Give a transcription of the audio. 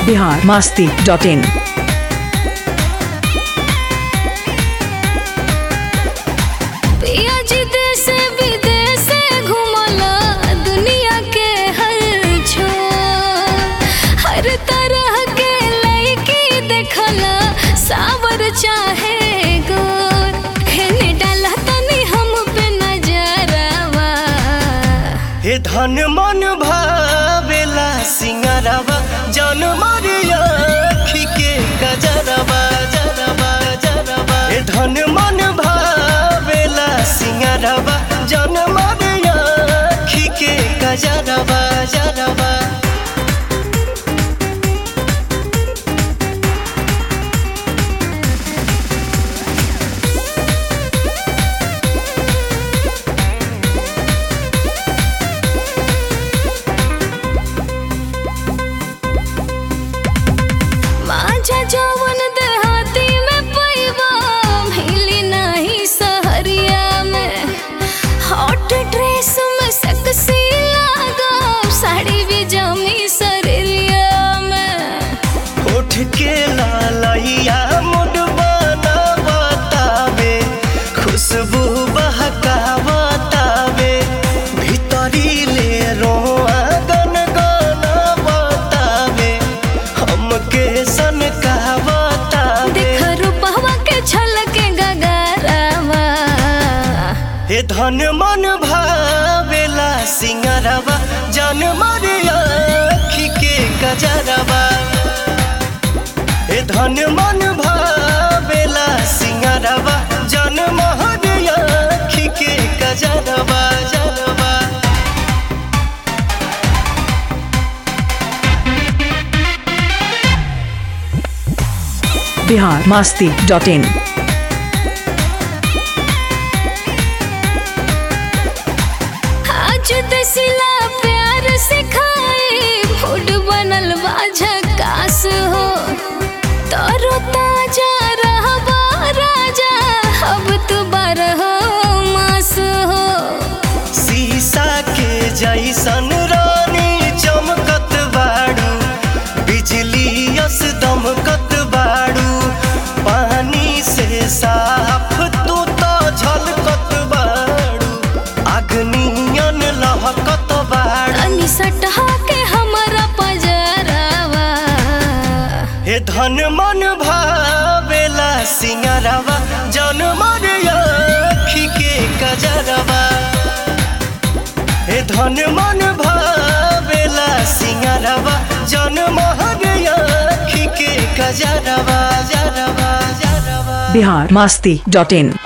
Bihar Masti dot in पिया जी देश विदेश घुमला दुनिया के हर छोर हर तरह के लड़की देखला सावर चाहे गोर हेने डाला तनी हम पे नजरवा हे धन मन भावेला सिंगरवा जन मरिया के गजरवा जरवा जरवा हे धन मन भावेला सिंगरवा जन मरिया के गजरवा जरवा माझा जवन देहाती में पैबा मिली नहीं सहरिया में हॉट ड्रेस में सेक्सी लागा साड़ी भी जमी सरिया में उठ के लालैया मुड बनावतावे खुशबू बहकावतावे भीतरी ले रोआ गन गनावतावे हमके सन कहवतावे देख रूपवा के छलके गगरवा हे धन मन भावेला सिंगरवा जन मरिया के गजरवा हे धन मन भावेला सिंगरवा जन महरिया के गजरवा जरवा बिहार मास्ती डॉट इन आज दसिला प्यार सिखाए फूड बनल बा झकास हो तरो ताजा रहबा राजा अब तू बारह मास हो शीशा के जैसन रानी चमकत बाड़ू बिजली यस दमकत बाड़ू पानी से साफ तू तो झलकत बाड़ू अग्नियन लहकत बाड़ू तनी सटहा के हमरा पजरवा हे धन मन भावेला सिंगरवा जन मरिया के कजरवा हे धन मन भावेला सिंगरवा जन महरिया के कजरवा जरवा जरवा बिहार मास्ती डॉट इन